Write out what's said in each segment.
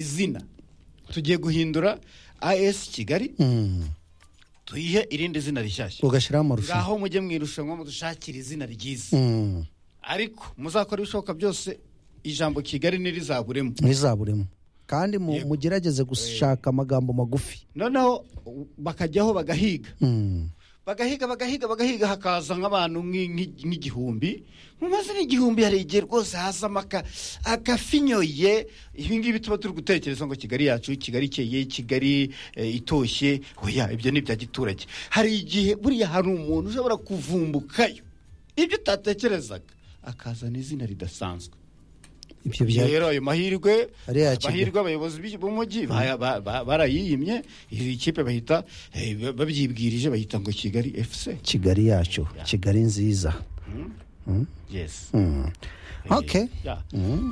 izina tugiye guhindura as kigali tuyihe irindi zina rishyashya ugashyiraho amarushanwa ngaho mujye mu irushanwa mudushakire izina ryiza Mm, ariko muzakora ibishoboka byose ijambo kigali ntirizaburemo ntizaburemo kandi mu- Yego. mugerageze gushaka amagambo magufi noneho bakajyaho bagahiga Mm, bagahiga bagahiga bagahiga hakaza nk'abantu nk'i- nk'i- nk'igihumbi mu mazina igihumbi hari igihe rwose hazamo aka- akafinyoye ibi ngibi tuba turi gutekereza ngo kigali yacu kigali ikeye kigali eh, itoshye oya ibyo ni ibya giturage hari igihe buriya hari umuntu ushobora kuvumbukayo ibyo utatekerezaga akazana izina ridasanzwe ibyo Ibyo bya rero ayo mahirwe Ariya kigo. amahirwe abayobozi b'i- b'umujyi ba- ba- ba- barayiyimye iyi kipe bahita eh, ba- babyibwirije bahita ngo kigali efuse kigali yacu kigali nziza yesi Mm. okay Yeah.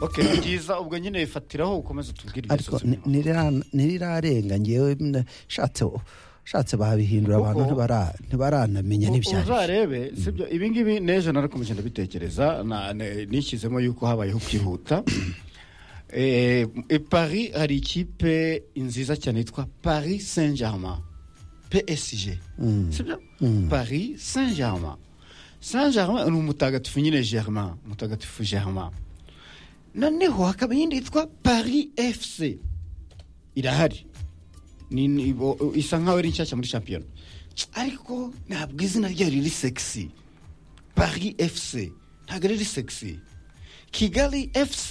Okay, ni byiza ubwo nyine bifatiraho ukomeze utubwire ariko ibibazo ni- by'umuntu. ntirira- ntirirarenga ngewe mna- shatse shatse babihindura abantu Kuko- ntibara- ntibaranamenya n'ibyari uzarebe sibyo ibi ngibi n'ejo narakomeje ndabitekereza na- ne- nishyizemo yuko habayeho kwihuta Eh, i paris hari ikipe nziza cyane yitwa paris saint germain psg sibyo paris saint germain saint germain ni umutagatifu nyine germain umutagatifu germain noneho hakaba iyindi yitwa paris fc irahari ni, ni, bo- isa nkaho ari nshyashya muri shampiyona ariko ntabwo izina ryayo riri sexy paris fc ntabwo riri sexy kigali fc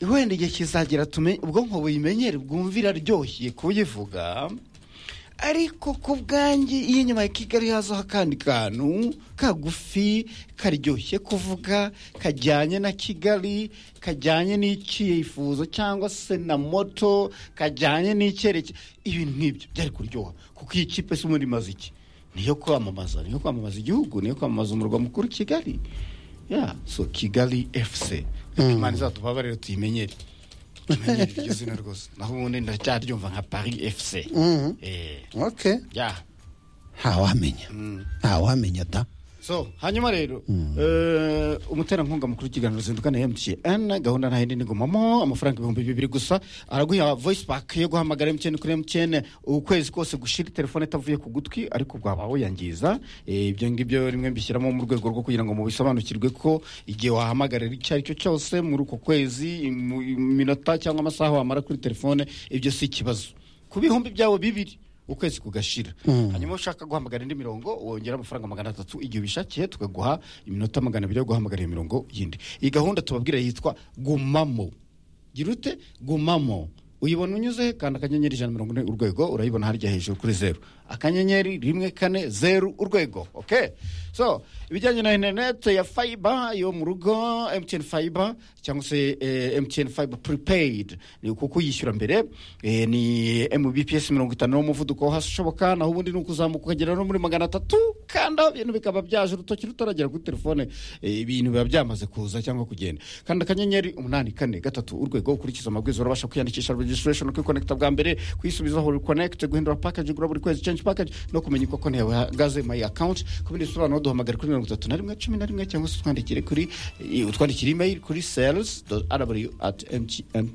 wenda igihe kizagera tumenye ubwonko buyimenyere bwumvira aryoshye kuyivuga ariko ku bwanjye iyo inyuma ya kigali hazaho akandi kantu kagufi karyoshye kuvuga kajyanye na kigali kajyanye n'icyifuzo cyangwa se na moto kajyanye n'icyerekezo ibintu nk'ibyo byari kuryoha kuko iyi kipe si muri maze iki niyo kwamamaza niyo kwamamaza igihugu niyo kwamamaza umurwa mukuru kigali ya so kigali fc imana izatubabarire tuyimenyere tumenyere iryo zina rwose naho ubundi ndacyaryumva nka paris fc Mm. eh okay ya ntawamenya ntawamenya ta so hanyuma rero eh, umuterankunga mukuru w'ikiganiro zinduka na mtn gahunda nta yindi nigumamo amafaranga ibihumbi bibiri gusa araguha voice pack yo guhamagara mtn kuri mtn ukwezi kose gushira telefone itavuye ku gutwi ariko bwaba wuyangiza Eh, ibyo ngibyo rimwe mbishyiramo mu rwego rwo kugira ngo mubisobanukirwe ko igihe wahamagarira icyo ari cyo cyose muri uko kwezi mu minota cyangwa amasaha wamara kuri telefone ibyo si ikibazo ku bihumbi byawe bibiri ukwezi kugashira hanyuma ushaka guhamagara indi mirongo wongera amafaranga magana atatu igihe ubishakiye tukaguha iminota magana abiri yo guhamagara iyo mirongo yindi iyi gahunda tubabwira yitwa gumamo gira ute gumamo uyibona unyuze he kandi akanyenyeri ijana na mirongo ine urwego urayibona harya hejuru kuri zeru akanyenyeri rimwe kane zeru urwego okay so ibijyanye na interinete ya fayiba yo mu rugo emutiyeni fayiba cyangwa se emutiyeni fayiba puripeyidi ni kuko uyishyura mbere eh, ni mbps mirongo itanu n'umuvuduko wo hasi ushoboka naho ubundi ni ukuzamuka ukagera no muri magana atatu kanda ibintu bikaba byaje urutoki rutaragera kuri telefone eh, ibintu biba byamaze kuza cyangwa kugenda kanda akanyenyeri umunani kane gatatu urwego ukurikiza amabwiriza urabasha kwiyandikisha registration kwikonekita bwa mbere kwisubizaho reconnect guhindura package ugura buri kwezi change package no kumenya uko konti yawe ihagaze my account ku bindi bisobanuro duhamagara kuri mirongo itatu na rimwe cumi na rimwe cyangwa se utwandikire kuri eh, utwandikire email kuri sales rw at mtn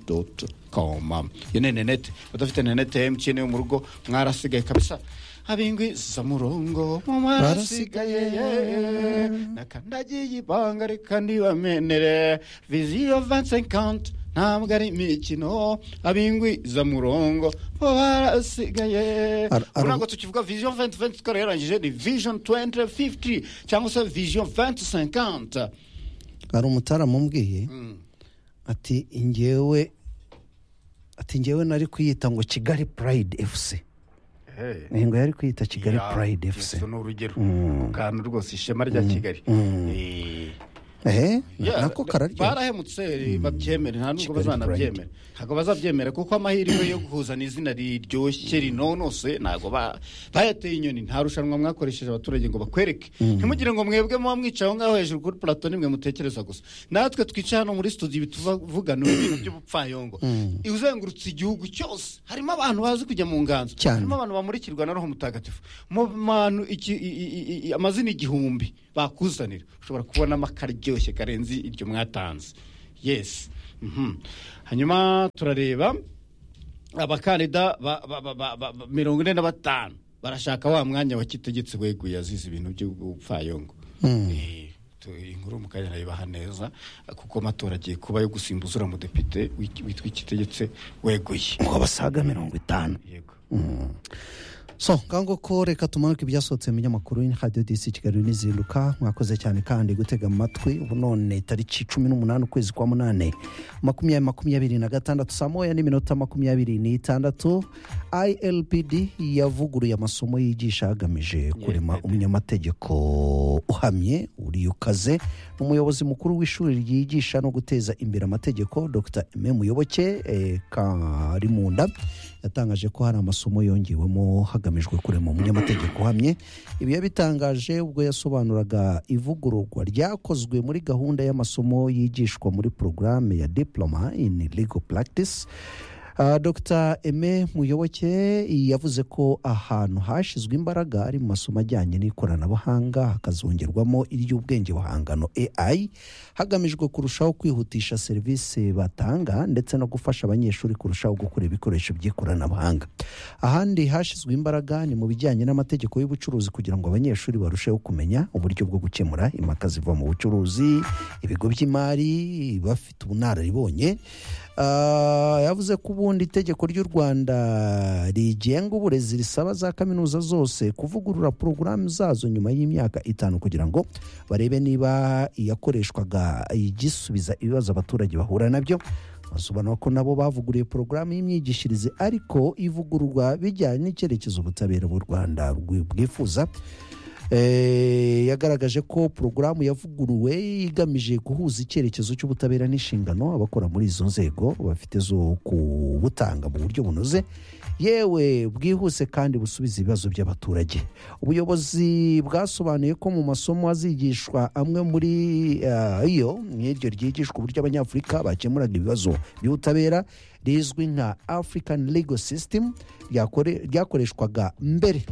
com iyo ni interinete udafite interinete ya mtn yo mu rugo mwarasigaye kabisa abingwi zamurongo mu marasigaye nakandagiye ibanga reka ndibamenere viziyo 2050 ntabwo ari imikino abingwi zamurongo bo barasigaye Ar- ar- ubu ntabwo tukivuga vision 2020 twari yarangije ni vision 2050 cyangwa se vision 2050 hari umutaramu umbwiye ati ngewe ati ngewe nari kuyita ngo kigali pride fc ingo yari kuyita kigali pride fc ni urugero akantu rwose ishema rya kigali Eh. ehe Yeah, nako kararyoha barahemutse babyemere nta nubwo Kigali bazanabyemere ntabwo bazabyemera kuko amahirwe yo guhuzana izina riryoshye rinonose ntabwo ba- bayateye inyoni nta rushanwa mwakoresheje abaturage ngo bakwereke ntimugire ngo mwebwe muba mwicaye aho ngaho hejuru kuri plato nimwe mutekereza gusa natwe twicaye hano muri studio ibi tuvugana ibintu by'ubupfayongo uzengurutse igihugu cyose harimo abantu bazi kujya mu nganzo Cyane. harimo abantu bamurikirwa na roho mutagatifu mu bantu iki- i- i- i- i- amazina igihumbi bakuzanira ushobora kubonamo akaryoshye karenze iryo mwatanze yesi hanyuma turareba abakandida ba- ba- ba- ba- ba- ba- mirongo ine na batanu barashaka wa mwanya wa kitegetse weguye azize ibintu by'ubupfayongo Eh, tu- inkuru mukanya nayibaha neza kuko amatora agiye kuba yo gusimbuza uriya mudepite wit- witwa ikitegetse weguye ngo basaga mirongo itanu yego so ngango ko reka tumanuke ibyasohotse mu binyamakuru radiyo disi kigali n'izinduka mwakoze cyane kandi gutega amatwi ubu none tariki cumi n'umunani ukwezi kwa munani makumyabiri makumyabiri na gatandatu saa moya n'iminota makumyabiri n'itandatu ilpd yavuguruye amasomo yigisha hagamije kurema umunyamategeko uhamye uriyukaze umuyobozi mukuru w'ishuri ryigisha no guteza imbere amategeko dr eme muyoboke eh, karimunda yatangaje ko hari amasomo yongewemo hagamijwe kurema umunyamategeko uhamye ibi yabitangaje ubwo yasobanuraga ivugururwa ryakozwe muri gahunda y'amasomo yigishwa muri porogaramu ya diploma in legal practice Uh, Dr Aime Muyoboke yavuze ko ahantu hashizwe imbaraga ari mu masomo ajyanye n'ikoranabuhanga hakazongerwamo iry'ubwenge buhangano AI hagamijwe kurushaho kwihutisha serivisi batanga ndetse no gufasha abanyeshuri kurushaho gukora ibikoresho by'ikoranabuhanga ahandi hashizwe imbaraga ni mu bijyanye n'amategeko y'ubucuruzi kugira ngo abanyeshuri barusheho kumenya uburyo bwo gukemura impaka ziva mu bucuruzi ibigo by'imari bafite ubunararibonye Ah, yavuze ko ubundi itegeko ry'u rwanda rigenga uburezi risaba za kaminuza zose kuvugurura porogaramu zazo nyuma y'imyaka itanu kugira ngo barebe niba iyakoreshwaga igisubiza ibibazo abaturage bahura nabyo basobanura ko nabo bavuguriye porogaramu y'imyigishirize ariko ivugururwa bijyanye n'icyerekezo ubutabera bw'u rwanda rwi- bwifuza Eh, yagaragaje ko porogaramu yavuguruwe igamije guhuza icyerekezo cy'ubutabera n'inshingano abakora muri izo nzego bafite zo kubutanga mu buryo bunoze yewe bwihuse kandi busubiza ibibazo by'abaturage ubuyobozi bwasobanuye ko mu masomo azigishwa amwe muri ah, yo nk'iryo ryigishwa uburyo abanyafurika bakemuraga ibibazo by'ubutabera rizwi nka african legal system ryakore- ryakoreshwaga mbere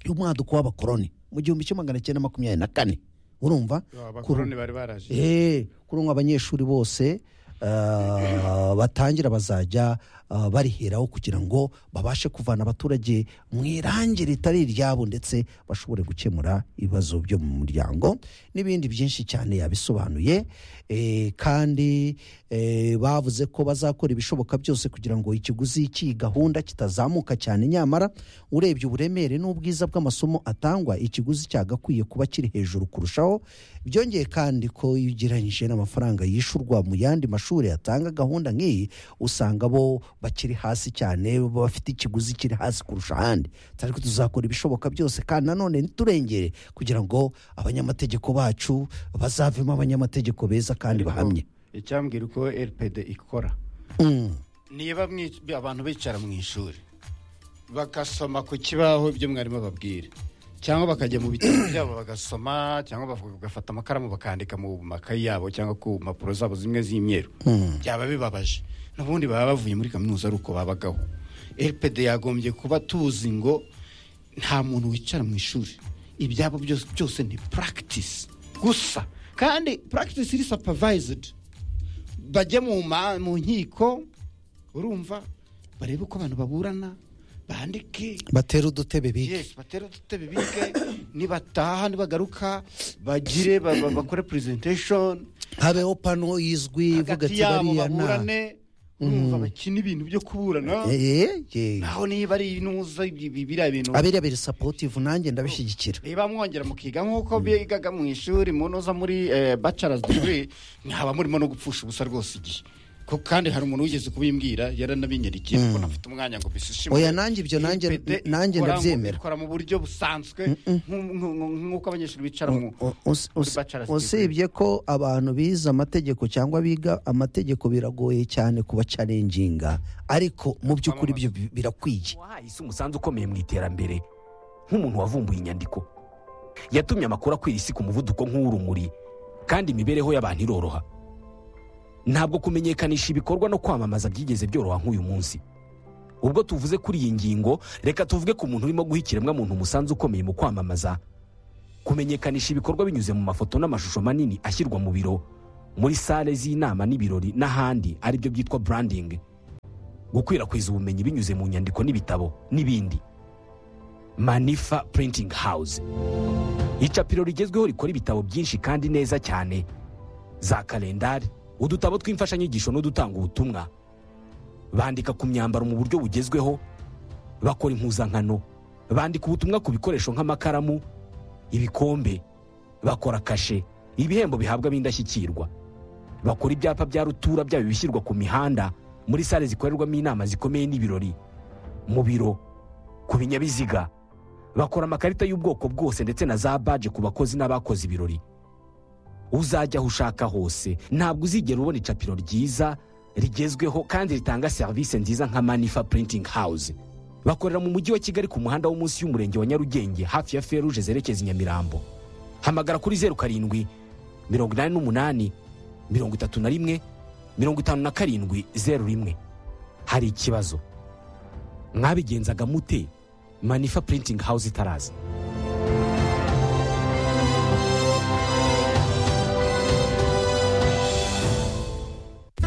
y'umwaduko w'abakoroni mu gihumbi kimwe magana cyenda makumyabiri na kane urumva abakoroni bari baraje Eh, kuri ubu abanyeshuri bose ah, batangira bazajya ah, bariheraho kugira ngo babashe kuvana abaturage mu irangi ritari iryabo ndetse bashobore gukemura ibibazo byo mu muryango n'ibindi byinshi cyane yabisobanuye Eh, kandi eh, bavuze ko bazakora ibishoboka byose kugira ngo ikiguzi cy'iyi gahunda kitazamuka cyane nyamara urebye uburemere n'ubwiza bw'amasomo atangwa ikiguzi cyagakwiye kuba kiri hejuru kurushaho byongeye kandi ko iyo ugereranyije n'amafaranga yishyurwa mu yandi mashuri atanga gahunda nk'iyi usanga bo bakiri hasi cyane bo bafite ikiguzi kiri hasi kurusha ahandi ariko tuzakora ibishoboka byose kandi nanone ntiturengere kugira ngo abanyamategeko bacu bazavemo abanyamategeko beza kandi bahamye icyambwira uko rpd ikora Mm. niba mwi- abantu bicara mu ishuri bagasoma ku kibaho ibyo mwarimu ababwira cyangwa bakajya mu bitabo byabo bagasoma cyangwa baf- bagafata amakaramu bakandika mu makayi yabo cyangwa ku mpapuro zabo zimwe z'imyeru byaba bibabaje n'ubundi baba bavuye muri kaminuza ari uko babagaho rpd yagombye kuba tuzi ngo nta muntu wicara mu ishuri ibyabo byose byose ni practice gusa kandi practice iri supervised bajye mu ma- mu nkiko urumva barebe uko abantu baburana bandike batera udutebe bige yes batera udutebe bige nibataha nibagaruka bagire ba- ba- bakore presentation habeho pano izwi ivuga hagati ati yabo bariya na baburane urumva bakina ibintu byo kuburana Eh, eh, eh. naho niba ari inuza ibi- ibi- biriya bintu abiriya biri sapotivu nanjye ndabishyigikira niba mwongera mukiga nk'uko bigaga mu ishuri munoza muri eh, bachelor's degree nkaba murimo no gupfusha ubusa rwose igihe ko kandi hari umuntu wigeze kubimbwira yaranabinyarikiye kubona afite umwanya ngo bisishime Oya, nanjye ibyo nanjye- nanjye ndabyemera. ikora mu buryo busanzwe nk'u- nk'u- nk'u- nk'uko abanyeshuri bicara mu U- us- us- bachelor's usibye ko abantu bize amategeko cyangwa biga amategeko biragoye cyane kuba carenjinga ariko mu by'ukuri byo bi- birakwiye wahaye isi umusanzu ukomeye mu iterambere nk'umuntu wavumbuye inyandiko yatumye amakuru akwira isi ku muvuduko nk'uw'urumuri kandi imibereho y'abantu iroroha ntabwo kumenyekanisha ibikorwa no kwamamaza byigeze byoroha nk'uyu munsi ubwo tuvuze kuri iyi ngingo reka tuvuge ku muntu urimo guha ikiremwamuntu umusanzu ukomeye mu kwamamaza kumenyekanisha ibikorwa binyuze mu mafoto n'amashusho manini ashyirwa mu biro muri sale z'inama n'ibirori n'ahandi aribyo byitwa branding gukwirakwiza ubumenyi binyuze mu nyandiko n'ibitabo n'ibindi manifa printing house icapiro rigezweho rikora ibitabo byinshi kandi neza cyane za kalendari udutabo tw'imfashanyigisho n'udutanga ubutumwa bandika ku myambaro mu buryo bugezweho bakora impuzankano bandika ubutumwa ku bikoresho nk'amakaramu ibikombe bakora kashe ibihembo bihabwa b'indashyikirwa bakora ibyapa bya rutura byaba ibishyirwa ku mihanda muri sale zikorerwamo inama zikomeye n'ibirori mu biro ku binyabiziga bakora amakarita y'ubwoko bwose ndetse na za baje ku bakozi n'abakoze ibirori uzajya aho ushaka hose ntabwo uzigera ubona icapiro ryiza rigezweho kandi ritanga serivisi nziza nka manifa printing house bakorera mu mujyi wa kigali ku muhanda wo munsi y'umurenge wa nyarugenge hafi ya feruje zerekeza i nyamirambo hamagara kuri zeru karindwi mirongo inani n'umunani mirongo itatu na rimwe mirongo itanu na karindwi zeru rimwe hari ikibazo mwabigenzaga mute manifa printing house itaraza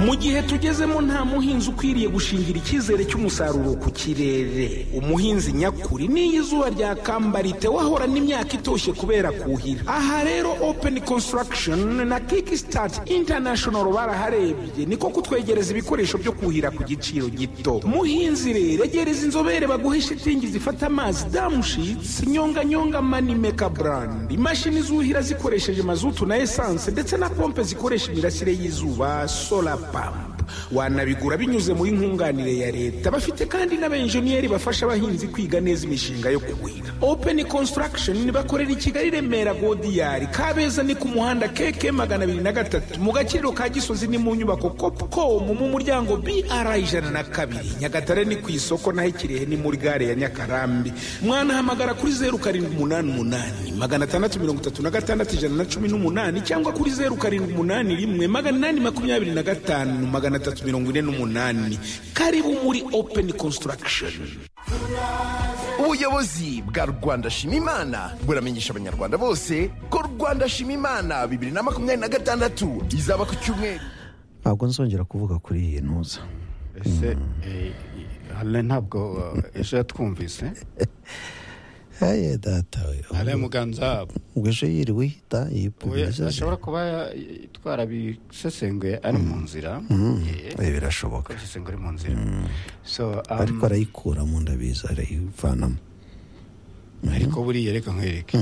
mu gihe tugezemo nta muhinzi ukwiriye gushingira icyizere cy'umusaruro ku kirere umuhinzi nyakuri n'iyo izuba ryakambarite wahorana imyaka itoshye kubera kuhira aha rero open construction na kickstart international baraharebye niko kutwegereza ibikoresho byo kuhira ku giciro gito muhinzi rero egereza inzobere baguhe shitingi zifata amazi damushitsi nyonganyonga manimeka brand imashini zuhira zikoresheje mazutu na esanse ndetse na pompe zikoresha imirasire y'izuba solar pampa wanabigura binyuze muri nkunganire ya leta bafite kandi n'abenjeniyeri bafasha abahinzi kwiga neza imishinga yo kuhira open construction bakorera i kigali remera godiyari kabeza ni ku muhanda keke magana abiri na gatatu mu gaciro ka gisozi ni mu nyubako copcom mu muryango br ijana na kabiri nyagatare ni ku isoko naho ikirehe ni muri gare ya nyakarambi mwanahamagara kuri zeru karindwi umunani umunani magana atandatu mirongo itatu na gatandatu ijana na cumi n'umunani cyangwa kuri zeru karindwi umunani rimwe magana inani makumyabiri na gatanu magana atatu mirongo ine n'umunani karibu muri open construction ubuyobozi bwa rwanda shima imana buramenyesha abanyarwanda bose ko rwanda shima imana bibiri na makumyabiri na gatandatu izaba ku cyumweru ntabwo nzongera kuvuga kuri iyi ntuza ese eh, hale ntabwo eh, ejo yatwumvise heye data we hale muganza ubwo ejo yiriwe ihita Oya, ashobora yipimira kuba ya- itwara bisesenguye ari mu nzira Yeah. birashoboka bisesenguye ari mu nzira so um, ariko arayikura mu nda biza arayivanamo ariko buriya reka nkwereke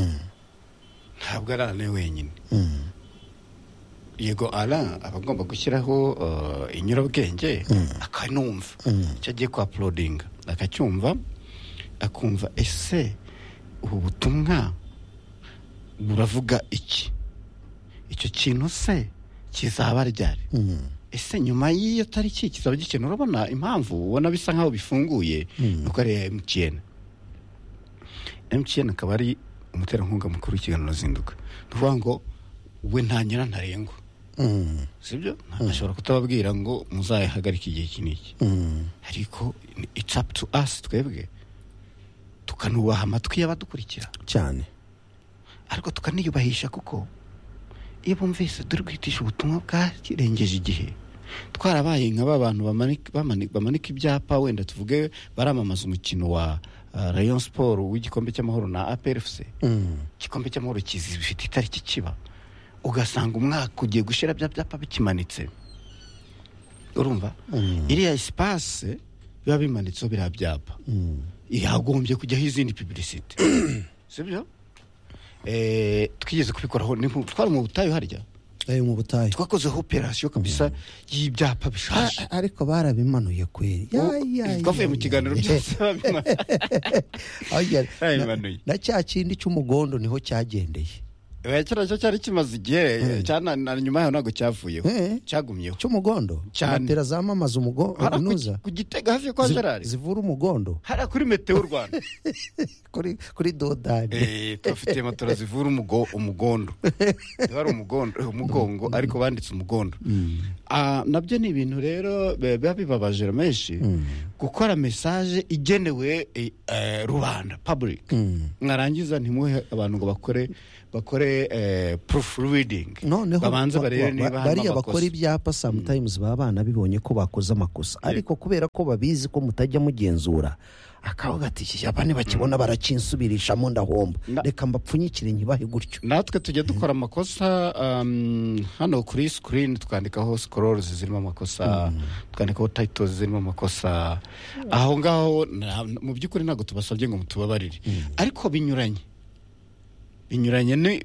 ntabwo ari arane wenyine yego ara aba agomba gushyiraho uh, inyurabwenge akanumva icyo agiye kwa apulodinga akacyumva akumva ese ubu butumwa buravuga iki icyo kintu se kizaba ryari ese nyuma y'iyo tariki kizaba gikeneye urabona impamvu ubona bisa nk'aho bifunguye ni uko ari iya emutiyeni emutiyeni akaba ari umuterankunga mukuru w'ikiganiro zinduka ni ukuvuga ngo we nta nyira ntarengwa sibyo ashobora kutababwira ngo muzayihagarike igihe iki n'iki ariko it's up to us twebwe tukanubaha amatwi y'abadukurikira cyane ariko tukaniyubahisha kuko iyo bumvise turi kwitisha ubutumwa bwarengeje igihe twarabaye nka ba bantu bamani- bamani- bamanika ibyapa wenda tuvuge baramamaza umukino wa ah, rayon siporo w'igikombe cy'amahoro na aprfc igikombe cy'amahoro kizi bifite itariki kiba ugasanga umwaka ugiye gushira bya byapa bikimanitse urumva iriya sipase biba bimanitseho biriya byapa yagombye kujyaho izindi pibirisite sibyo Eh, twigeze kubikoraho ni mu- twari mu butayu harya ayo mu butayu twakozeho operasiyo kabisa y'ibyapa bishaje A- ariko barabimanuye kweri Ya, ya, ya, twavuye mu ya, kiganiro ya. byose babimara. Oya, na- Babimanuye. na cya kindi cy'umugondo niho cyagendeye Eh, kiriya cyo cyari kimaze igihe cyana na nyuma yaho ntabwo cyavuyeho Eh. cyagumyeho cy'umugondo Cyane. matera zamamaza umugondo Hariya ku intuza gi- ku gitega hafi yo kwa Zi- gerari zivura umugondo hariya kuri meteo rwanda kuri kuri dodani Eh, tubafitiye matora zivura umugo- umugondo wari umugondo eh, umugongo ariko banditse umugondo Ah, nabyo ni ibintu rero be- biba bibabaje menshi gukora mesaje igenewe eh, eh, rubanda public mwarangiza ntimuhe abantu ngo bakore bakore proof reading noneho babanze ba- barebe ba- niba harimo bariya bakora amakosa ibyapa sometimes baba abana bibonye ko bakoze amakosa ariko kubera ko babizi ko mutajya mugenzura akavuga ati iki cyapa ntibakibona barakinsubirishamo ndahomba Na- reka mbapfunyikire nyibahe gutyo natwe tujya dukora amakosa um, hano kuri screen twandikaho scrolls zirimo amakosa twandikaho titles zirimo amakosa aho ngaho na- mu by'ukuri ntabwo tubasabye ngo mutubabarire ariko binyuranye binyuranye ni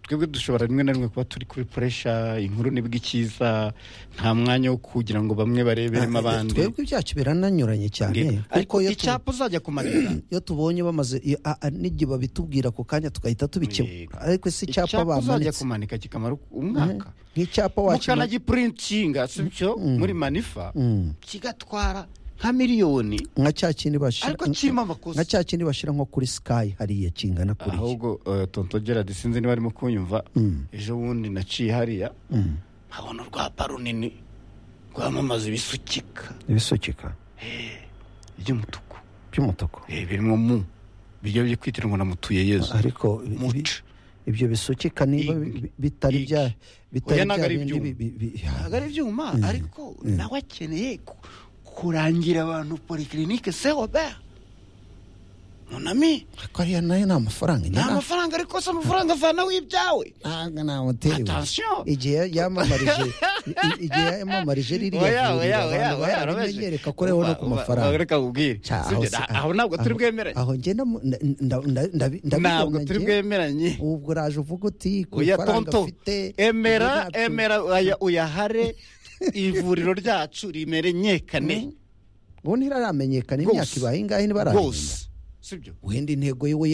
twebwe dushobora rimwe na rimwe kuba turi kuri pressure inkuru nibwo ikiza nta mwanya wo kugira ngo bamwe barebemo abandi twebwe ibyacu birananyuranye cyane ariko kuko iyo tu- icyapa uzajya kumarira iyo tubonye bamaze iyo- a- a- n'igihe babitubwira ako kanya tugahita tubikemura ariko si icyapa uzajya bamanitse kumanika kikamara umwaka nk'icyapa wakimara mukanagipurintinga si byo muri manifa kigatwara nka miliyoni nka cya kindi bashyira Ariko kirimo amakosa. nka cya kindi bashyira nko kuri sky hariya kingana kuriya ahubwo eh, tonto gerard sinzi niba arimo kunyumva ejo bundi naciye hariya nkabona urwapa runini rwamamaza ibisukika ibisukika by'umutuku by'umutuku Eh, birimo mu bijya byitira ngo namutuye yezu ariko ibi- Muca. ibyo bisukika Ig- niba bi- bi- Ig. bitari bya bitari Oya, ntabwo bya ari bindi ibyuma. bi- bi- bi- ntabwo ari ibyuma ariko nawe akeneye ku- kurangira abantu polikirinike se robert munami ariko ariya nayo ni amafaranga nta mafaranga ariko se amafaranga avanaho ibyawe ntabwo namuterewe Attention. igihe yamamarije i- igihe yamamarije ririya vuriro abantu barabimenyereka ko ariho no ku mafaranga reka nkubwire Cya, Si ibyo, si- na- aho ntabwo turi aho- bwemeranye aho njye ndamu- nda- nda- nda- ndabi- ndabibona ntabwo turi njye. bwemeranye ubwo uraje uvuga uti ku oya mafaranga tonto afite emera ibyo ntabyo- emera uya- uyahare ivuriro ryacu rimerenyekane ubu ntiramenyekana Rwose. imyaka ibaye ingahe ntibarahenda rwose sibyo wenda intego yiwe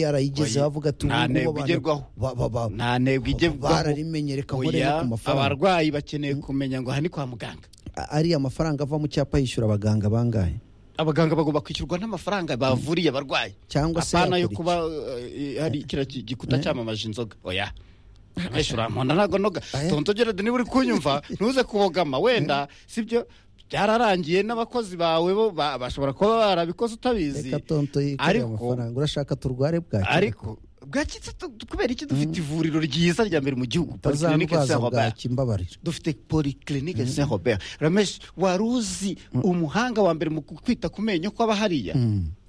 Oya, yarayigezeho avuga ati nta ubu ntego ngubu abantu igerwaho. ba- ba- ba- nta ntego igerwaho bararimenye reka nkore Oya, no ku mafaranga abarwayi bakeneye kumenya ngo aha ni kwa muganga A- ariya mafaranga ava mu cyapa yishyura abaganga bangahe abaganga bagomba kwishyurwa n'amafaranga bavuriye abarwayi Cyangwa se apana yo yakora iki? kuba eh, hari kiriya ki- gikuta cyamamaje inzoga oya ameshyura mpunda ntabwo noga Aya. tonto gerard niba uri kunyumva ntuze kubogama wenda sibyo byararangiye n'abakozi bawe bo ba- bashobora kuba barabikoze utabizi reka tonto yikoreye ariko amafaranga urashaka turware bwaki ariko bwakitse tu- kubera iki dufite ivuriro ryiza rya mbere mu gihugu polyclinique utazandwaza saint robert bwaki mbabarira dufite polyclinique saint robert ramesh wari uzi umuhanga wa mbere mu kwita ku menyo kw'aba hariya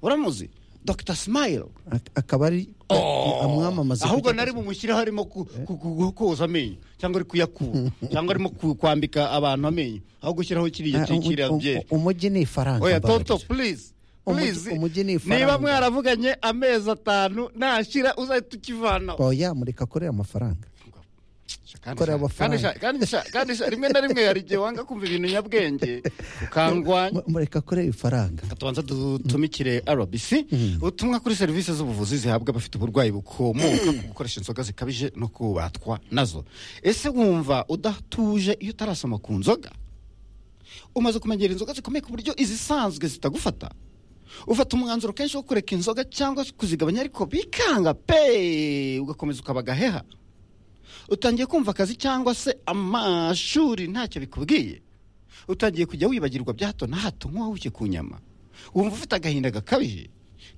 uramuzi dr smile Ak- akaba ari amwamamaza ahubwo nari bumushyire harimo ku- ku- ku- koza amenyo cyangwa ari kuyakura cyangwa arimo ku- kwambika abantu amenyo aho gushyiraho kiriya ki- kiriya byeri umujyi ni ifaranga oya mbabarira. tonto please Umujyi- please umujyi ni ifaranga. niba mwaravuganye amezi atanu nashira uzahita ukivanaho oya mureka akorera amafaranga Kandi korera sha- kandi sha- amafaranga. kandi sha- kandi sha- rimwe na rimwe hari igihe wanga kumva ibintu nyabwenge ukangwanya Mu- mureka akorera ifaranga Reka tubanza dutumikire RBC ubutumwa kuri serivisi z'ubuvuzi zihabwa abafite uburwayi bukomoka ku gukoresha inzoga zikabije no kubatwa nazo ese wumva udatuje iyo utarasoma ku nzoga umaze kumenyera inzoga zikomeye ku buryo izisanzwe zitagufata ufata umwanzuro kenshi wo kureka inzoga cyangwa kuzigabanya ariko bikanga pe ugakomeza ukaba agaheha utangiye kumva akazi cyangwa se amashuri ntacyo bikubwiye utangiye kujya wibagirwa bya hato na hato nk'uwahushye ku nyama wumva ufite agahinda gakabije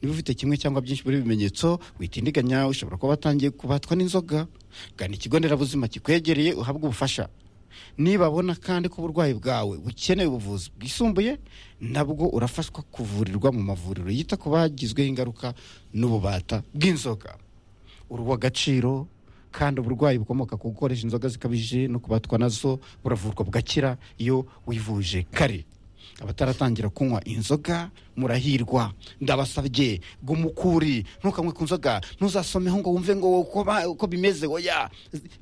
niba ufite kimwe cyangwa byinshi muri ibi bimenyetso witindiganya ushobora kuba watangiye kubatwa n'inzoga gana ikigo nderabuzima kikwegereye uhabwe ubufasha nibabona kandi ko uburwayi bwawe bukeneye ubuvuzi bwisumbuye nabwo urafashwa kuvurirwa mu mavuriro yita ku bagizweho ingaruka n'ububata bw'inzoga uruwa agaciro kandi uburwayi bukomoka ku gukoresha inzoga zikabije no kubatwa nazo buravurwa bugakira iyo wivuje kare abataratangira kunywa inzoga murahirwa ndabasabye gumukuri ntukanywe ku nzoga ntuzasomeho ngo wumve ngo uko ba- uko bimeze oya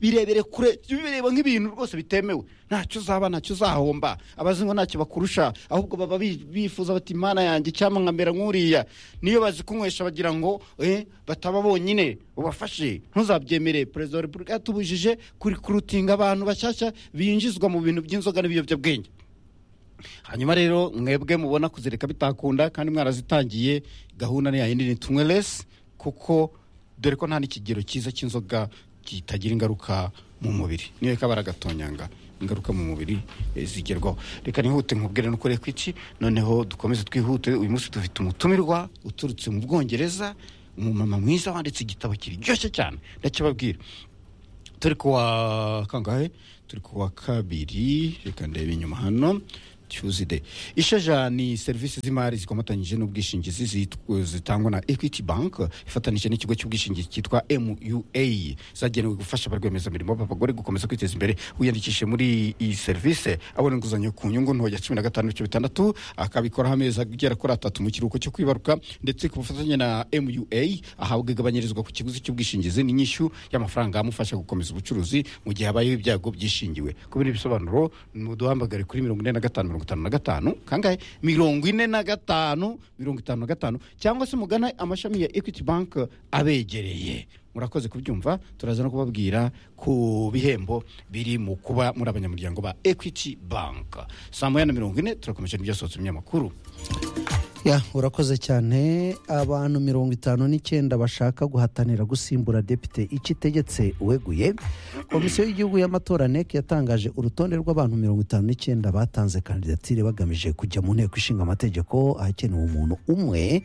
birebere kure jya ubireba nk'ibintu rwose bitemewe ntacyo uzaba ntacyo uzahomba abazi ngo ntacyo bakurusha ahubwo baba bi- bifuza bati imana yanjye cyangwa nkamera nk'uriya niyo bazikunywesha bagira ngo eh, bataba bonyine ubafashe ntuzabyemere perezida wa repubulika yatubujije kurikurutinga abantu bashyashya binjizwa mu bintu by'inzoga n'ibiyobyabwenge hanyuma rero mwebwe mubona kuzireka bitakunda kandi mwarazitangiye gahunda ni yayindi ni tumwe lesi kuko dore ko nta n'ikigero cyiza cy'inzoga kitagira ingaruka mu mubiri niyo kabara gatonyanga ingaruka mu mubiri eh, zigerwaho reka nihute nkubwire no kuri ekwiti noneho dukomeze twihute uyu munsi dufite umutumirwa uturutse mu bwongereza umumama mwiza wanditse igitabo kiryoshye cyane ndakibabwira turi kuwa kangahe turi kuwa kabiri reka ndebe inyuma hano tuesday ishaja ni serivisi z'imari zikomatanyije n'ubwishingizi zitwa- zitangwa na equity bank ifatanije n'ikigo cy'ubwishingizi cyitwa mua zagenewe gufasha ba rwiyemezamirimo b'abagore gukomeza kwiteza imbere wiyandikishe muri iyi serivisi abona inguzanyo ku nyungu ntoya cumi na gatanu n'ibice bitandatu akabikoraho amezi agera kuri atatu mu kiruhuko cyo kwibaruka ndetse ku bufatanye na mua ahabwa igabanyirizwa ku kiguzi cy'ubwishingizi n'inyishyu y'amafaranga amufasha gukomeza ubucuruzi mu gihe habayeho ibyago byishingiwe ku bindi bisobanuro muduhamagare kuri mirongo ine na gatanu mirongo itanu na gatanu kangahe mirongo ine na gatanu mirongo itanu na gatanu cyangwa se mugana amashami ya equity bank abegereye murakoze kubyumva turaza no kubabwira ku bihembo biri mu kuba muri abanyamuryango ba equity bank saa moya na mirongo ine turakomeje n'ibyasohotse mu binyamakuru ya urakoze cyane abantu mirongo itanu n'icyenda bashaka guhatanira gusimbura depite ikitegetse uweguye komisiyo y'igihugu y'amatora nec yatangaje urutonde rw'abantu mirongo itanu n'icyenda batanze kandidatire bagamije kujya mu nteko ishinga amategeko ahakenewe umuntu umwe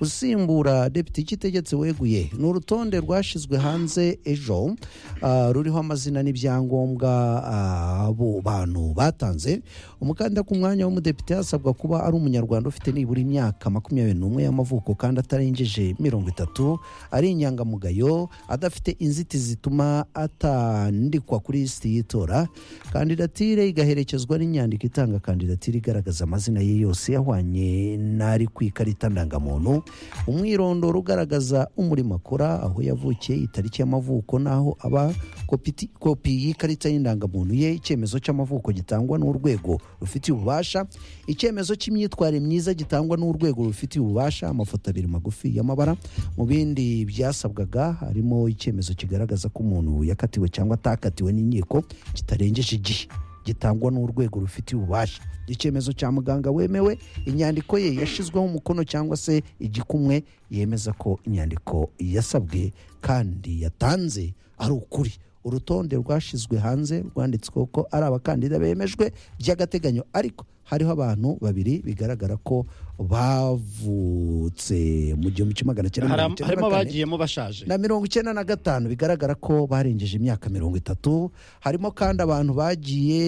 usimbura depite ikitegetse uweguye ni urutonde rwashyizwe hanze ejo ah, ruriho amazina n'ibyangombwa ah, abo bantu batanze umukandida ku mwanya w'umudepite hasabwa kuba ari umunyarwanda ufite nibura imyaka makumyabiri n'umwe y'amavuko kandi atarengeje mirongo itatu ari inyangamugayo adafite inzitizi zituma atandikwa kuri lisiti y'itora kandidatire igaherekezwa n'inyandiko itanga kandidatire igaragaza amazina ye yose yahwanye n'ari ku ikarita ndangamuntu umwirondoro ugaragaza umurimo akora aho yavukiye itariki y'amavuko n'aho aba kopiti- kopi y'ikarita y'indangamuntu ye icyemezo cy'amavuko gitangwa n'urwego rufitiye ububasha icyemezo cy'imyitwarire myiza gitangwa n'urwego rufitiye ububasha amafoto abiri magufi y'amabara mu bindi byasabwaga harimo icyemezo kigaragaza ko umuntu yakatiwe cyangwa atakatiwe n'inkiko kitarengeje igihe gitangwa n'urwego rufitiye ububasha icyemezo cya muganga wemewe inyandiko ye yashyizweho umukono cyangwa se igikumwe yemeza ko inyandiko yasabwe kandi yatanze ari ukuri urutonde rwashyizwe hanze rwanditsweho ko ari abakandida bemejwe by'agateganyo ariko hariho abantu babiri bigaragara ko bavutse mu gihumbi kimwe magana cyenda mirongo Haram- icyenda na harimo kane. abagiyemo bashaje na mirongo icyenda na gatanu bigaragara ko barengeje imyaka mirongo itatu harimo kandi abantu bagiye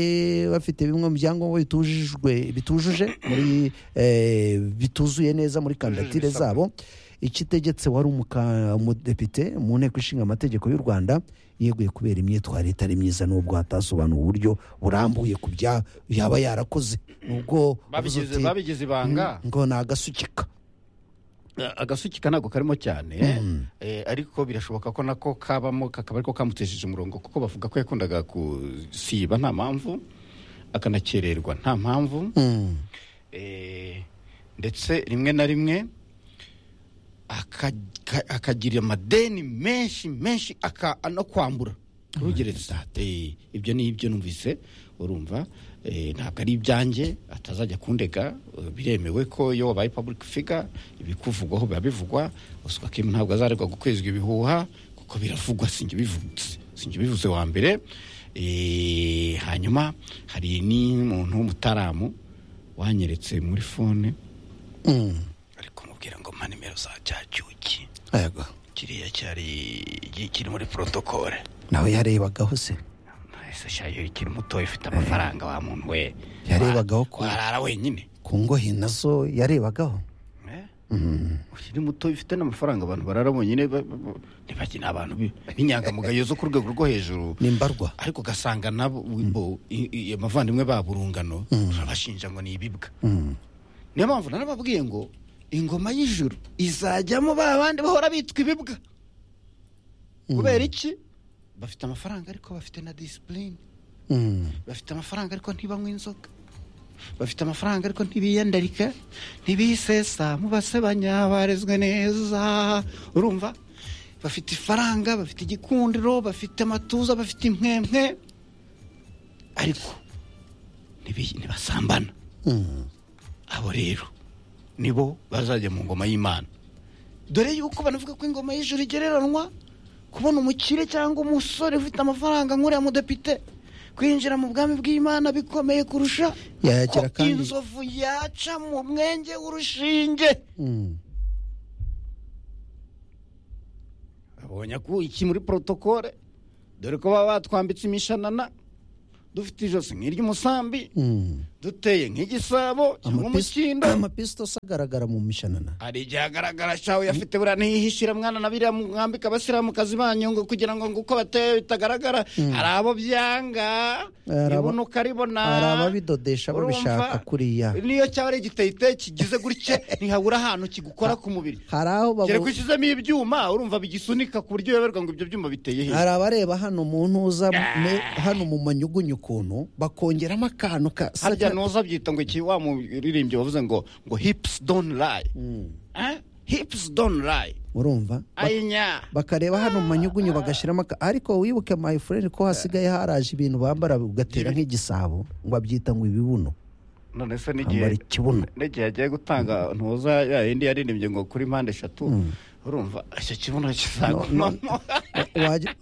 bafite bimwe mu byangombwa bitujijwe bitujuje muri eh, bituzuye neza muri kandidatire zabo ikitegetse wari umuka- umudepite mu nteko ishinga amategeko y'u rwanda yeguye kubera imyitwarire itari myiza n'ubwo hatasobanuwe uburyo burambuye ku bya yaba yarakoze nubwo wavuze Babigize- uti, babigize ibanga ngo ni agasukika Eh, agasukika ntabwo karimo cyane eh, ariko birashoboka ko nako kabamo kakaba ariko kamutesheje umurongo kuko bavuga ko yakundaga gusiba nta mpamvu akanakererwa nta mpamvu Mm. eh, ndetse rimwe na rimwe aka- ka- akagira amadeni menshi menshi aka- no kwambura rugereza Eh, ibyo ni ibyo numvise urumva eh, ntabwo ari ibyanjye atazajya kundega eh, biremewe ko iyo wabaye public figure ibikuvugwaho biba bivugwa uswa kim ntabwo azaregwa gukwezwa ibihuha kuko biravugwa sinjye bivutse sinjye bivuze wa mbere Eh, hanyuma hari n'umuntu w'umutaramu wanyeretse muri fone Mm. ariko mubwira ngo mpa nimero za cyacyuki Ego. kiriya cyari gi- kiri muri protokole nawe yarebagaho se ese shayo ikiri mutoya ufite amafaranga wa muntu we Yarebagaho ko- warara wenyine ku ngohe nazo yarebagaho Eh? ukiri mutoya ufite n'amafaranga abantu barara bonyine ba- ba- ba- ntibajye ni abantu bi- b'inyangamugayo zo ku rwego rwo hejuru ni mbarwa ariko ugasanga nabo bo- i- i- abavandimwe babo urungano urabashinja ngo ni ibibwa niyo mpamvu narababwiye ngo ingoma y'ijuru izajyamo ba bandi bahora bitwa ibibwa kubera iki bafite amafaranga ariko bafite na disipurine Mm. bafite amafaranga ariko ntibanywa inzoga bafite amafaranga ariko ntibiyandarika ntibisesa mubase banyabarezwe neza urumva bafite ifaranga bafite igikundiro bafite amatuza bafite impwempwe ariko ntibi- ntibasambana Mm. abo rero nibo bazajya mu ngoma y'imana dore yuko banavuga ko ingoma y'ijuru igereranwa kubona umukire cyangwa umusore ufite amafaranga nk'uriya mudepite kwinjira mu bwami bw'imana bikomeye kurusha Yagira ko kandi- inzovu yaca mu mwenge w'urushinge Mm. abonye ko iki muri porotokole dore ko baba batwambitse imishanana dufite ijosi nk'iry'umusambi Mm. duteye nk'igisabo cyangwa Amapis- umukindo amapisitosi agaragara mu mishanana hari igihe agaragara shawe yafite buriya ntihishira mwana na biriya mwambika abasiramukazi banyu ngo kugira ngo nguko bateye bitagaragara hari abo byanga Hari abo- ibona ukaribona hari ababidodesha urumva? babishaka kuriya. niyo cyaba ari igiteyiteyi kigize gutya ntihabura ahantu kigukora ku mubiri hari aho babu- kereka ushyizemo ibyuma urumva bigisunika ku buryo uyoberwa ngo ibyo byuma biteye hirya hari abareba hano mu ntuza ne- hano mu manyugunyu ukuntu bakongeramo akantu ka harya nuza byita ngo iki wa muririmbyi wavuze ngo ngo hips don't lie Eh? hips don't lie urumva Ba- ayinya bakareba hano mu manyugunyu bagashyiramo aka ariko wibuke my friend ko hasigaye haraje ibintu bambara ugatera nk'igisabo ngo abyita ngo ibibuno none se bambara n'igihe ikibuno n'igihe agiye gutanga ntuza ya yindi yaririmbye ngo kuri mpande eshatu urumva icyo kibuno kizagumamo Wajya-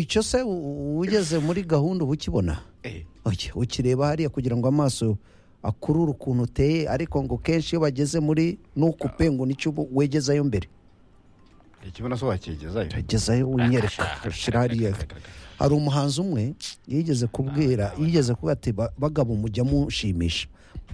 icyo se u- ugeze muri gahunda uba ukibona Eh, Oya, ukireba hariya kugira ngo amaso akurure ukuntu uteye ariko ngo kenshi iyo bageze muri nukupe ngo nicyo ubu wegezayo mbere ikibuno se wakigezayo agezayo unyereka ushyira hariya hari umuhanzi umwe yigeze kubwira yigeze kuba ati "Ba- bagabo mujya mushimisha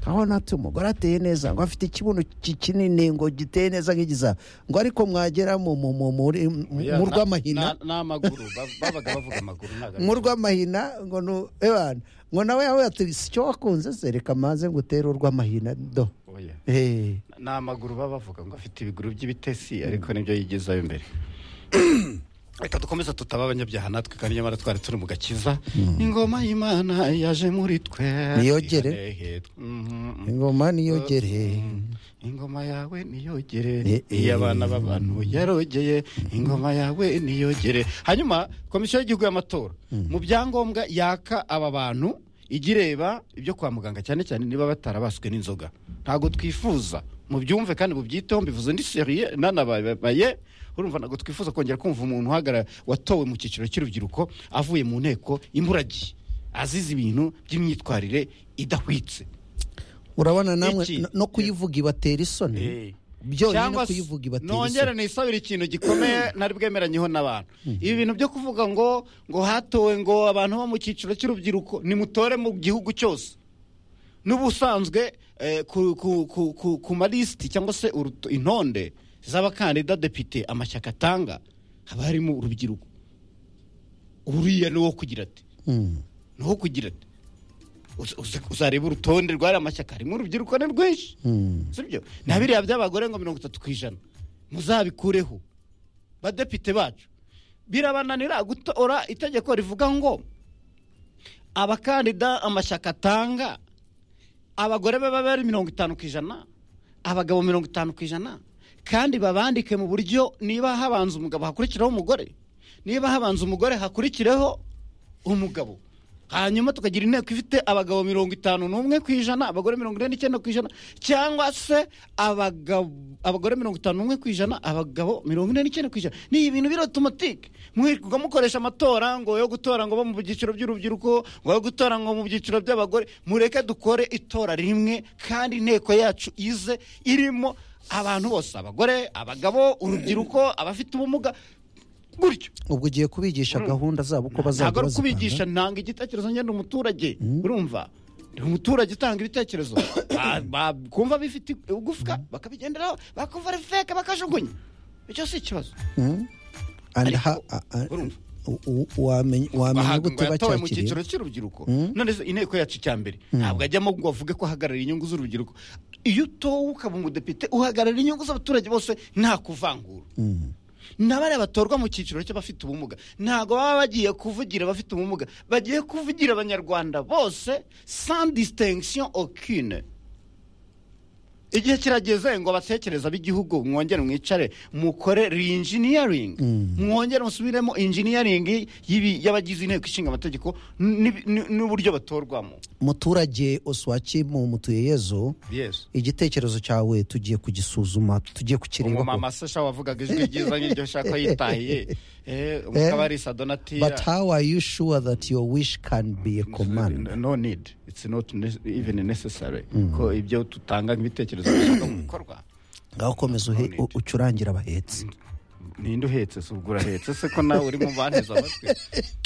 aho natwe umugore ateye neza ngo afite ikibuno ki- kinini ngo giteye neza nk'igiza ngo ariko mwagera mu mu- mu- muri- mu rw'amahina Na- n'amaguru ba- babaga bavuga amaguru ntabwo ari- mu rw'amahina ngo ni ebana ngo nawe yawe ati si cyo wakunze se reka maze ngutere urw'amahina do Oya. Eh, n'amaguru baba bavuga ngo afite ibiguru by'ibitesi ariko nibyo yigezayo imbere reka dukomeze tutaba abanyabyaha natwe kandi nyamara twari turi mu gakiza ingoma y'imana yaje muri twe Niyogere. ihanehe. Mhm. ingoma niyogere ingoma yawe niyogere Eh, eh. iy'abana b'abantu yarogeye ingoma yawe niyogere hanyuma komisiyo y'igihugu y'amatora mu byangombwa yaka aba bantu ijya ireba ibyo kwa muganga cyane cyane niba batarabaswe n'inzoga ntabwo twifuza mu byumve kandi mubyiteho mbivuze ndi seriye nanababaye urumva ntabwo twifuza kongera kumva umuntu uhagarara watowe mu cyiciro cy'urubyiruko avuye mu nteko imburagiye azize ibintu by'imyitwarire idahwitse urabona namwe Iki. no- no kuyivuga ibatera isoni byonyine no kuyivuga ibatera nongere isoni nisabire ikintu gikomeye ntari bwemeranyeho n'abantu ibi bintu byo kuvuga ngo ngo hatowe ngo abantu bo mu cyiciro cy'urubyiruko nimutore mu gihugu cyose n'ubusanzwe eh, ku, ku, ku, ku, ku malisiti cyangwa se uruto- intonde z'abakandida depite amashyaka atanga haba harimo urubyiruko uriya ni uwo kugira ati Mm. ni uwo kugira ati Uza- uza- uzareba urutonde rwari amashyaka harimo urubyiruko ni rwinshi Mm. sibyo na biriya by'abagore ngo mirongo itatu ku ijana muzabikureho badepite bacu birabananira gutora itegeko rivuga ngo abakandida amashyaka atanga abagore baba bari mirongo itanu ku ijana abagabo mirongo itanu ku ijana kandi babandike mu buryo niba habanza umugabo hakurikiraho umugore niba habanza umugore hakurikireho umugabo hanyuma tukagira inteko ifite abagabo mirongo itanu n'umwe ku ijana abagore mirongo ine n'icyenda ku ijana cyangwa se abagabo abagore mirongo itanu n'umwe ku ijana abagabo mirongo ine n'icyenda ku ijana ni ibintu biri otomatike mwirirwa mukoresha amatora ngo yo gutora ngo bo mu byiciro by'urubyiruko ngo yo gutora ngo mu byiciro by'abagore mureke dukore itora rimwe kandi inteko yacu ize irimo abantu bose abagore abagabo urubyiruko abafite ubumuga gutyo ubwo ugiye kubigisha gahunda zabo uko ntabwo bazajya ari bazipanga kubigisha ntanga igitekerezo ngenda umuturage urumva Ni umuturage utanga ibitekerezo Ba- ba- kumva bifite igufwa bakabigenderaho bakumva ari feke bakajugunya icyo si ikibazo And ha- a- a- u- u- wamenya wamenya bahabwa ngo gute yatowe mu cyiciro bacyakiriye cy'urubyiruko none se inteko yacu cya mbere ntabwo ajyamo ngo avuge ko ahagararira inyungu z'urubyiruko iyo utowe ukaba umudepite uhagararira inyungu z'abaturage bose nta kuvangura na bariya batorwa mu cyiciro cy'abafite ubumuga ntabwo baba bagiye kuvugira abafite ubumuga bagiye kuvugira abanyarwanda bose sans distinction aucune igihe kirageze ngo abatekereza b'igihugu mwongere mwicare mukore reinjiniyaringi mwongere musubiremo injiniyaringi y'ibi- y'abagize inteko ishinga amategeko n'ibi- n- n'uburyo batorwamo muturage oswaki mu mutuyeyezo Yes. igitekerezo cyawe tugiye kugisuzuma tugiye umumama kukirebaho masasha wavugaga ijwi ryiza nk'iryo shaka yitahiye Eh, mukabarisa donatira but how are you sure that your wish can be a command no need it's not ne- even necessary ko ibyo tutanga nk'ibitekerezo bishaka mu bikorwa ngaho komeza uhe- u- ucurangira abahetse ninde uhetse se ubwo urahetse se ko nawe uri mu banteze amatwi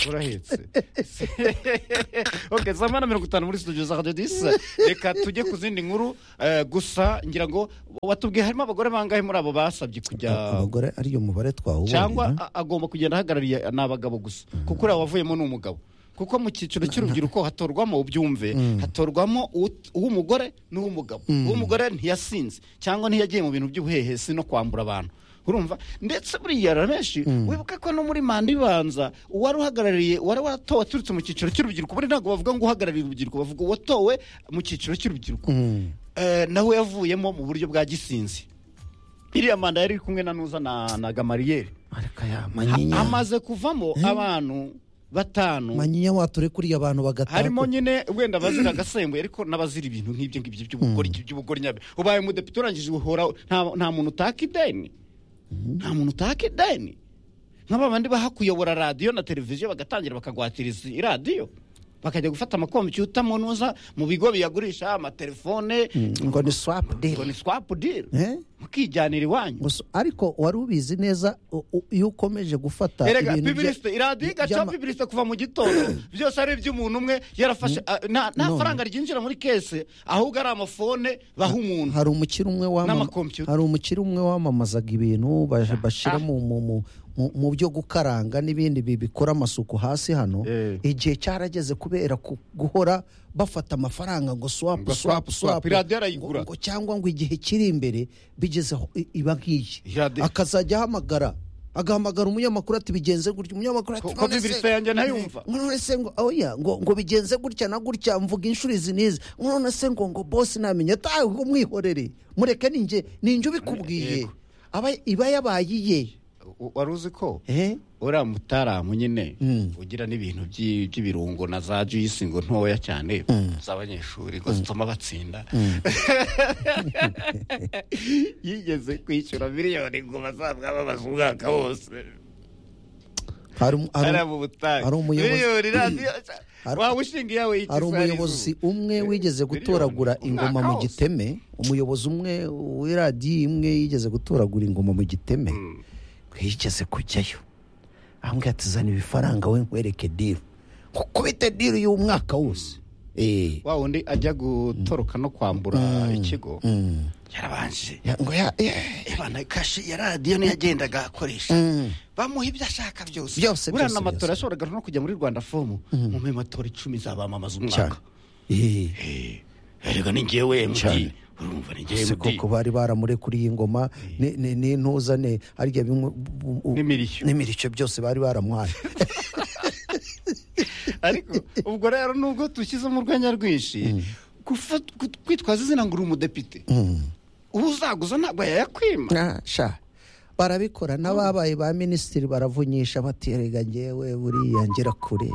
urahetse Se- ok saa moya na mirongo itanu muri studio za radiyo disi reka tujye ku zindi nkuru eh, gusa ngira ngo watubwiye harimo abagore bangahe muri abo basabye kujya abagore ariyo mubare cyangwa twawubonye a- agomba kugenda ahagarariye ni abagabo gusa kuko uriya wavuyemo ni umugabo kuko mu cyiciro cy'urubyiruko hatorwamo ubyumve hatorwamo ut- uw'umugore n'uw'umugabo uw'umugore ntiyasinze cyangwa ntiyagiye mu bintu by'ubuhehesi no kwambura abantu urumva ndetse buriya rero benshi wibuke ko no muri manda ibanza uwari uhagarariye uwari waratowe aturutse mu cyiciro cy'urubyiruko buriya ntabwo bavuga ngo uhagarariye urubyiruko bavuga uwatowe mu cyiciro cy'urubyiruko Eh, nawe yavuyemo mu buryo bwa gisinzi iriya manda yari iri kumwe na nuza na na gamariyeri ariko aya manyinya amaze kuvamo abantu batanu manyinya wature kuriya abantu harimo bagataka nyine wenda abazira agasembuye ariko n'abazira ibintu nk'ibyo ngibyo by'ubugori by'ubugori nyabyo ubaye umudepite urangije uhora nta nta muntu utaka ideni nta muntu utaka ideni nk'aba bandi baha kuyobora radiyo na televiziyo bagatangira bakagwatiriza iradiyo bakajya gufata amakompiyuta mu nuza mu bigo biyagurisha amatelefone ngo ni swapu ngo ni deli swapu diri Eh? mukijyanira iwanyu Gusa- ariko wari ubizi neza u- u- iyo ukomeje gufata erega ibintu bya- pibirisite iradiyo igaca by'ama- pibirisite kuva mu gitondo byose ari iby'umuntu umwe yarafashe ah, nta nta None. faranga ryinjira muri kese ahubwo ari amafone baha umuntu hari umukire umwe wamama- N'amakompiyuta. hari umukire umwe wamamazaga ibintu baje- bashyira mu mu- mu- mu- mu byo gukaranga n'ibindi bi- bikora amasuku hasi hano Eh. igihe cyarageze kubera ku- guhora bafata amafaranga ngo swapu Ngo swapu swapu, swapu. swapu Iradiyo arayigura. ngo cyangwa ngo igihe kiri imbere bigezeho i- iba nk'iyi Iradiyo. akazajya ahamagara agahamagara umunyamakuru ati bigenze gutya umunyamakuru ati Ko- ko Bibiliya yanjye ntayumva." ngo none se ngo oya ngo ngo bigenze gutya na gutya mvuga inshuro izi n'izi ngo none se ngo ngo bosi namenye atawe ngo mwihorere mureke ninjye ninjye ubikubwiye Yego. aba iba yabaye iye U- wari uzi ko Eh? uriya mutaramu nyine ugira n'ibintu by'i- by'ibirungo na za juyisi ngo ntoya cyane z'abanyeshuri ngo zituma batsinda yigeze kwishyura miliyoni ngo bazabwa babaza umwaka wose hari um- hari um- hariya mu butayu hari umuyobozi- miliyoni radiyo Hari- waba ushinga iyawe hari y'ikisayizu umuyobozi umwe wigeze gutoragura ingoma mu giteme umuyobozi umwe w'iradiyo imwe yigeze gutoragura ingoma mu giteme yigeze kujyayo ambwira ati zana ibifaranga we nkwereke diru nkukubite diru y'uwo mwaka wose Eh. wa wundi ajya gutoroka no kwambura ikigo yarabanje Ya- ngo ya- eh. ibana kashi ya radiyo niyo yagendaga akoresha bamuha ibyo ashaka byose Byose, buriya byose, n'amatora byose. yashoboraga no kujya muri rwanda fomu mume matora icumi zabamamaza cyane umwaka Eh. erega ni ngewe Cyane. md urumva ni ngewe se md koko bari baramuriye ingoma ni- ni- n'intuza ni harya bimwe bu- bu- N'imirishyo. n'imirishyo byose bari baramuhaye ariko ubwo rero nubwo dushyizemo urwenya rwinshi gufa- gu- kwitwaza izina ngo uri umudepite uwo uzaguza ntabwo yayakwima Ah, sha barabikora n'ababaye ba minisitiri baravunyisha baterega ngewe buriya ngera kure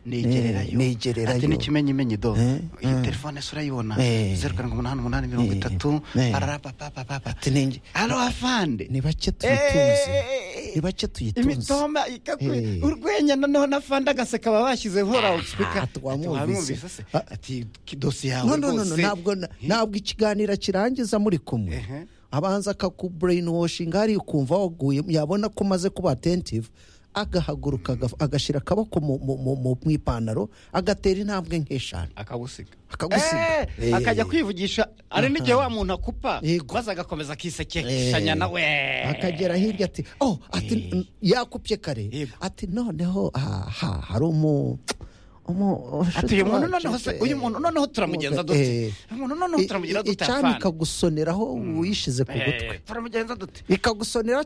nigererayo Eh, nigererayo. ati n'ikimenyimenyi do Eh, iyi eh. telefone se urayibona Eh. zeru karindwi umunani umunani mirongo itatu Eh. ararapapapapa Ati ninge- alo afande ni bake Eh, tuyitunze eh, eh. ni bake tuyitunze imitoma ikakwe Eh. urwenya noneho na fande agaseka baba bashyizeho loudspeaker Ah, Ati, twamwumvise. "Wamwumvise se?" Ah. ati "Kidosi yawe no no no no, rwose." ntabwo na- ntabwo ikiganiro akirangiza muri kumwe Ehe. abanza akakubureyinuwoshinga hariya ukumva waguye yabona ko umaze kuba atentive agahaguruka agaf- agashyira akaboko mu- mu- mu mu- mu ipantaro agatera intambwe nk'eshanu akagusiga akagusiga Eh, akajya kwivugisha ari n'igihe wa muntu akupa Yego. maze agakomeza akisekeshanya nawe akagera hirya ati oh ati yakupye kare Yego. ati noneho aha hari umu atuye umuntu noneho se uyu muntu noneho turamugenza dute Eh, umuntu noneho turamugira dute icyambu afana ikagusoneraho wiyishize ku gutwi Eh, turamugenza dute ikagusonera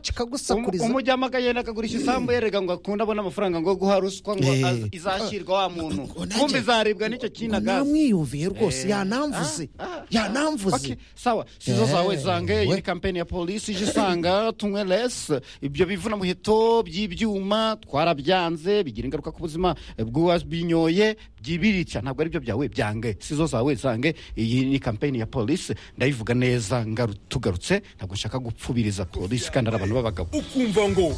Um- kikagusakuriza umujyamo akagenda akagurisha isambu yerega ngo akunde abone amafaranga ngo guha ruswa ngo Eh. az- izashyirwa wa muntu Ngo nanjye- kumbe izaribwa n'icyo kinagazi namwiyumviye rwose yanamvuze yanamvuze sawa sizo Eh, zawe zange iyi we. ni kampeni ya polisi ije isanga tunywe lesi ibyo bivuna muheto by'ibyuma twarabyanze bigira ingaruka ku buzima bw'uwabinyoye byibirica ntabwo ari byo byawe byange sizo zawe zange iyi ni kampeni ya polisi ndayivuga neza ngaru- tugarutse ntabwo nshaka gupfubiriza polisi kandi ari abantu b'abagabo ukumva ngo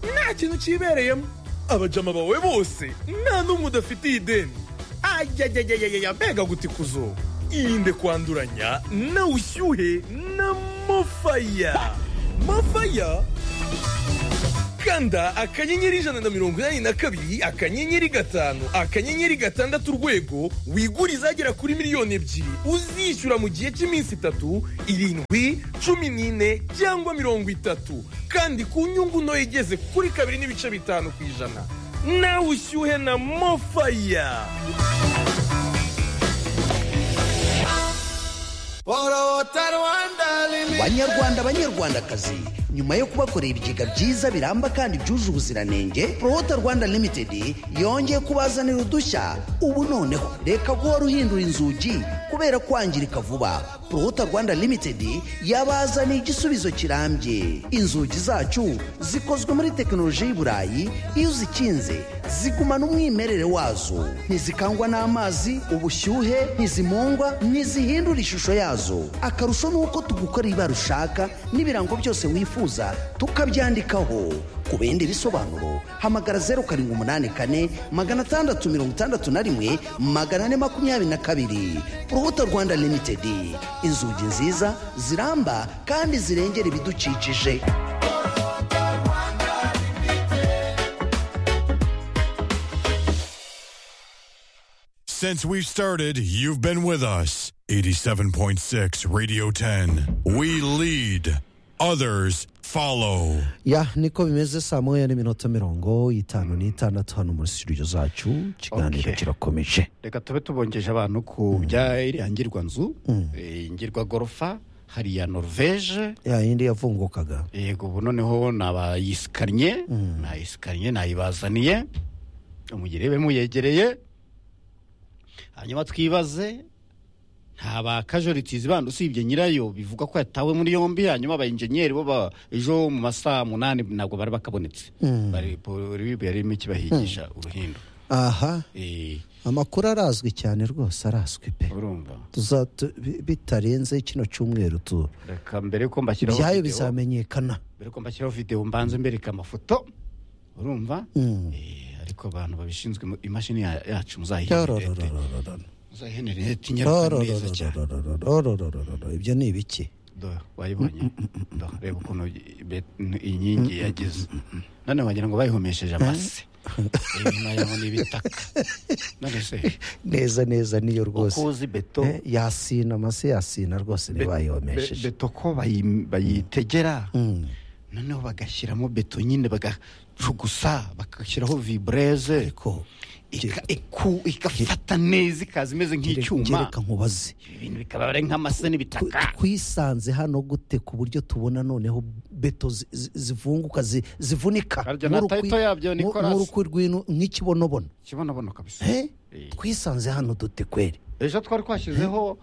nta kintu cyibereyemo abajama bawe bose nta n'umwe udafitiye ideni ajyajyajyajya mbega gutikuzo irinde kwanduranya na ushyuhe na mafaya mafaya kanda akanyenyeri ijana na mirongo inani na kabiri akanyenyeri gatanu akanyenyeri gatandatu urwego wigure izagera kuri miliyoni ebyiri uzishyura mu gihe cy'iminsi itatu irindwi cumi n'ine cyangwa mirongo itatu kandi ku nyungu ntoya igeze kuri kabiri n'ibice bitanu ku ijana nawe ushyuhe na mofaya banyarwanda banyarwandakazi nyuma yo kubakorera ibigega byiza biramba kandi byuje ubuziranenge prohota rwanda limited yongeye kubazanira udushya ubu noneho reka guhora uhindura inzugi kubera kwangirika vuba prohota rwanda limited yabazaniye igisubizo kirambye inzugi zacu zikozwe muri tekinoloji y'i burayi iyo uzikinze zigumana umwimerere wazo ntizikangwa n'amazi ubushyuhe ntizimungwa ntizihindura ishusho yazo akarusho ni uko tugukorera ibara ushaka n'ibirango byose wifuza tukabyandikaho ku bindi bisobanuro hamagara zeru karindwi umunani kane magana atandatu mirongo itandatu na rimwe magana ane makumyabiri na kabiri urubuto rwanda limitedi inzugi nziza ziramba kandi zirengera ibidukikije Since we've started, you've been with us. 87.6 Radio 10. We lead, others follow. ya niko bimeze saa moya n'iminota mirongo itanu n'itandatu hano muri studio zacu ikiganiro Okay. kirakomeje reka tube tubongeje abantu ku bya iriya ngirwanzu eh, ngirwagorofa hariya norvege ya yindi yavungukaga yego ubu noneho nabayisikanye nayisikanye nayibazaniye umugire be muyegereye hanyuma twibaze nta ba kajoritizi bandi usibye nyirayo bivuga ko yatawe muri yombi hanyuma aba enjenyeri bo ba- ejo mu masaha munani ntabwo bari bakabonetse bari polisi yarimo ikibahigisha uruhindo aha Eh, amakuru arazwi cyane rwose arazwi pe urumva Tuza- tu- bi- bitarenze kino cyumweru tu reka mbere ko mbashyiraho video, ibyayo bizamenyekana mbere ko mbashyiraho video mbanze mbereka amafoto urumva Eh, ariko abantu babishinzwe mu- imashini ya- yacu muzayihenerete Rororororororo. muzayihenerete inyaruka neza cyane Rorororororororororororo. ibyo ni ibiki Do, wayibonye Do, reba ukuntu i- be- n- inkingi yagize none wagira ngo bayihomesheje amase inyuma yaho ni ibitaka none se neza neza niyo uko rwose uzi beto Eh, yasina amase yasina rwose be- be- ntibayihomesheje beto ko bayi- bayitegera noneho bagashyiramo beto nyine bagacugusa bagashyiraho vibureze ariko ika- iku- igafata neza ikaza imeze nk'icyuma reka nkubaze ibi bintu bikaba ari nk'amase Tw- n'ibitaka twisanze hano gute ku buryo tubona noneho beto zi- zi- zivunguka zi- zivunika Harya na nk'urukwi- title yabyo, nku- Nicolas. nk'urukwi rw'inu- nk'ikibonobono kibonabono kabisa Eh? Eh. twisanze hano dute kweri ejo twari twashyizeho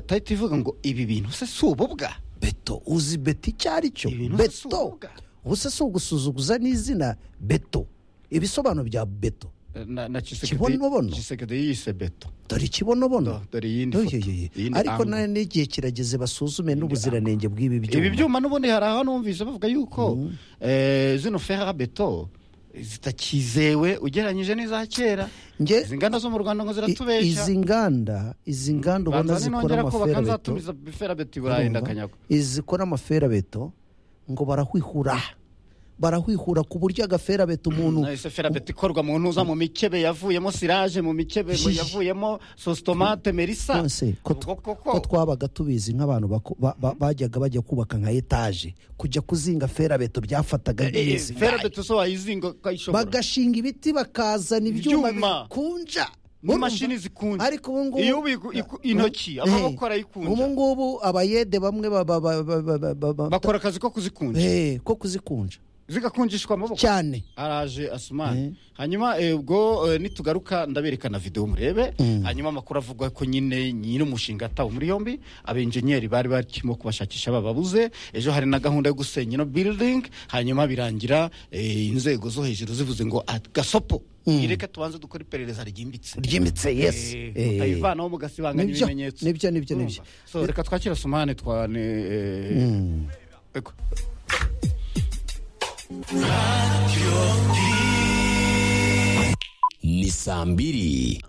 tayiti ivuga ngo ibi bintu se si ububwa beto uzi beto icyo ari cyo Ibintu si beto urubuga. ubuse si ugusuzuguza n'izina beto ibisobanuro bya beto na na Tshisekedi- Kibonobono? Tshisekedi yise beto dore ikibonobono Do- dore iyindi Oy, foto, oy, oy. iyindi ariko angle. na- n'igihe kirageze basuzume n'ubuziranenge bw'ibi ibi byuma byuma n'ubundi hari aho numvise bavuga yuko eh, zino fera beto zitakizewe ugereranyije n'iza kera Nge- izi nganda zo mu rwanda ngo I- ziratubeshya izi nganda izi nganda ubona banza zikora ninongera kubaka amaferabeto nzatumiza fera beto i burayi ndakanyagwa izikora amaferabeto ngo barahwihura barahwihura ku buryo agaferabeto umuntu nahise ferabeti ikorwa mu ntuza mu mikebe yavuyemo siraje mu mikebe mu yavuyemo sositomate merisa Nonse, ko tu- Ubwo koko. ko twabaga tubizi nk'abantu bako- ba- ba- bajyaga bajya kubaka nka etaje kujya kuzinga ferabeto byafataga Eh, eh, nk'iminsi ferabeti zo wayizinga ukayishobora bagashinga ibiti bakazana ibyuma Ibyuma. bikunja n'imashini zikunze ariko ubu ngubu iyo ubiku iku- intoki amaboko ubu arayikunja ngubu abayede bamwe ba- ba- ba- ba- ba- ba- ba- bakora akazi ko kuzikunja Eh, ko kuzikunja zigakunjishwa amaboko cyane araje Eh. asumani hanyuma eh, ubwo eh, nitugaruka ndaberekana video murebe hanyuma amakuru avuga ko nyine nyiri umushinga atawe muri yombi abenjeniyeri bari barimo kubashakisha bababuze ejo hari na gahunda yo gusenya ino building hanyuma birangira eh, inzego zo hejuru zivuze ngo "Ah, gasopo ireke tubanze dukora iperereza ryimbitse ryimbitse yesi Eh, mutayivanaho mugasibanganya nibyo, ibimenyetso nibyo, nibyo, Urumva? nibyo. So, reka twakira sumani twane eh, ego. ni saa mbiri